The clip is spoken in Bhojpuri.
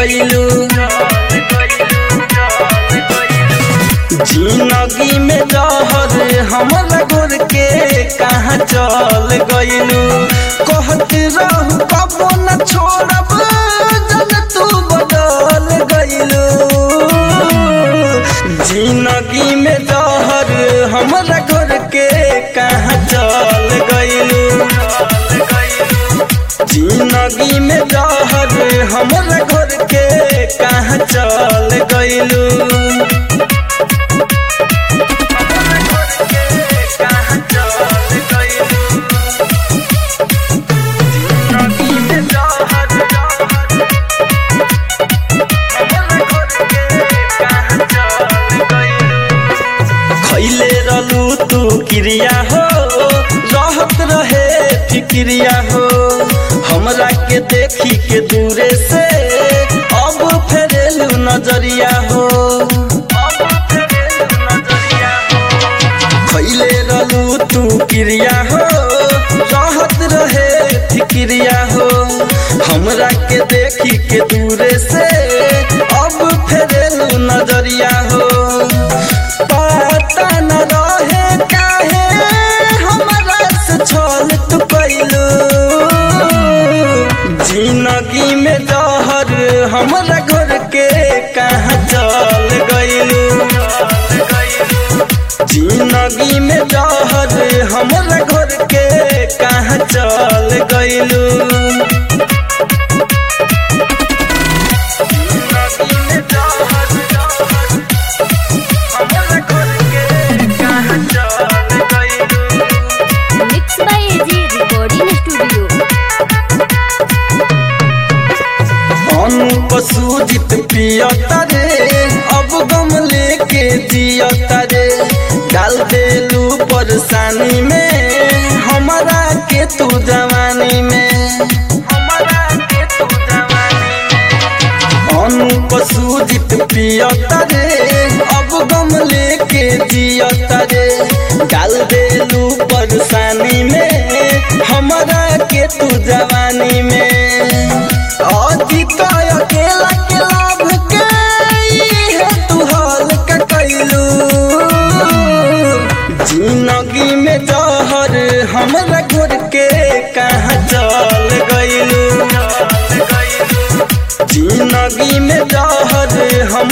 गइलू जिंदगी में जहर हमरा घोर के कहाँ चल गइलू कहत रहू कबो न छोड़ब जब तू बदल गइलू जिंदगी में जहर हमरा घोर के कहाँ चल गइलू जिंदगी में जहर हमरा घोर के कहाँ चल गइलू खैले रहलू तू क्रिया हो रहत रहे फिक्रिया हो हमरा के देखी के दूरे से अब फेरेलू नजरिया हो खैले रहलू तू क्रिया हो रहत रहे फिक्रिया हो हमरा के देखी के दूरे से अब फेरेलू नजरिया हो पता न रहे काहे हमरा से छल तू कैलू जिंदगी में जहर हमरा घर के कहाँ चल गइलू जिंदगी में जहर हमरा घर के कहाँ चल गइलू जिंदगी में जहर हमरा घर के कहाँ चल गइलू mix by AG recording studio Anup Sujit पियता रे अब गम लेके जियता रे डाल देलू परेशानी में हमारा के तू जवानी में हमारा के तू जवानी में अनुप सूजित पियता रे अब गम लेके जियता रे डाल देलू परेशानी में हमारा के तू जवानी में अजीत अकेला के लाभ के है तू हाल का कैलू जिंदगी में जहर हमरा घोर के कहाँ चल गइलू जिंदगी में जहर हम